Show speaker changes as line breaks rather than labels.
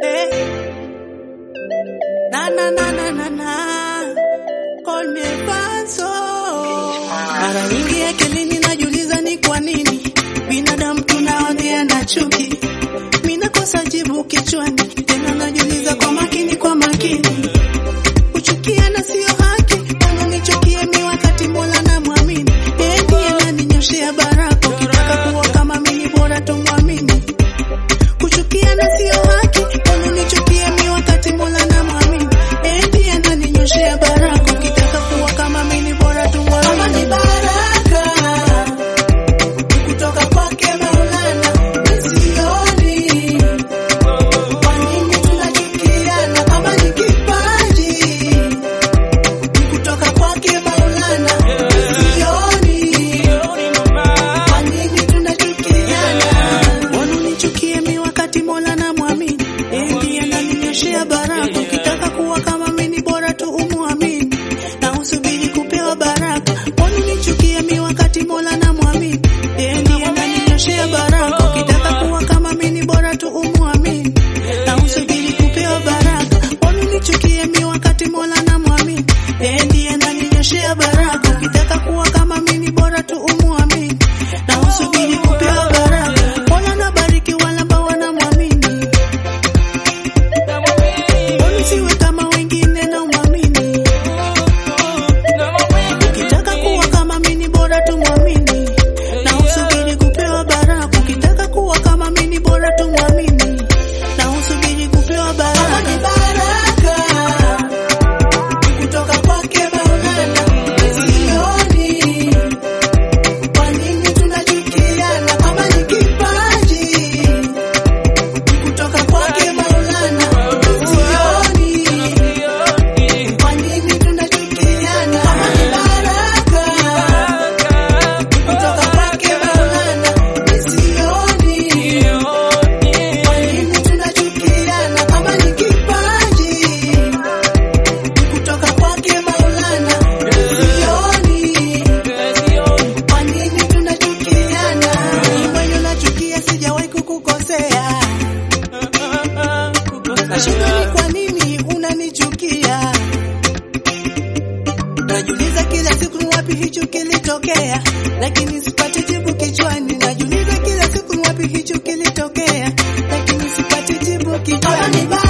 Eh. Na na na na na na. Call me Fanso. Mara nyingi akilini najiuliza ni kwa nini binadamu tunaonea na chuki. Mimi nakosa jibu kichwani, tena najiuliza kwa makini, kwa makini. Kuchukiana sio haki, unanichukia mimi wakati Mola na mwamini. Yeye ndiye ananinyoshea baraka, ukitaka kuwa kama mimi bora tumwamini. Kuchukiana sio haki, unanichukia mimi wakati Mola na mwamini. Yeye ndiye ananinyoshea baraka, ukitaka kuwa kama mimi bora tumwamini. Kama ni baraka kutoka kwake Maulana, misioni kwa nini tunachukiana kama ni kipaji kutoka kwake Maulana, misioni kwa nini tunachukiana? Wananichukia mi wakati Mola na mwamini, yeye ndiye ananinyoshea baraka. Ukitaka kuwa kama mimi bora tu umwamini na usubiri kupewa baraka. Wananichukia mi wakati Mola na mwamini, yeye ndiye ananinyoshea baraka. Ukitaka kuwa kama mimi bora tu umwamini na usubiri kupewa baraka. Wananichukia mi wakati Mola na mwamini, yeye ndiye ananinyoshea baraka. Ukitaka kuwa kama mimi bora tu umwamini na usubiri kupewa baraka. Mola na bariki wale ambao wanamwamini, usiwe kama wengine na umwamini. Ukitaka kuwa kama mimi bora tu mwamini na usubiri kupewa baraka. Ukitaka kuwa kama mimi bora tu mwamini na usubiri kupewa baraka. Kama ni baraka kutoka kwake Maulana, misioni kwa nini tunachukiana? Kama ni kipaji kutoka kwake Maulana, misioni kwa nini tunachukiana? Kama ni baraka kutoka kwake Maulana, misioni kwa nini tunachukiana? Kama ni kipaji kutoka kwake Maulana, misioni kwa nini tunachukiana? Mwenye unachukia sijawahi kukukosea, nashindwa ni kwa nini unanichukia. Najiuliza kila siku ni wapi hicho kilitokea, lakini sipati jibu kichwani. Najiuliza kila siku ni wapi hicho kilitokea, lakini sipati jibu kichwani.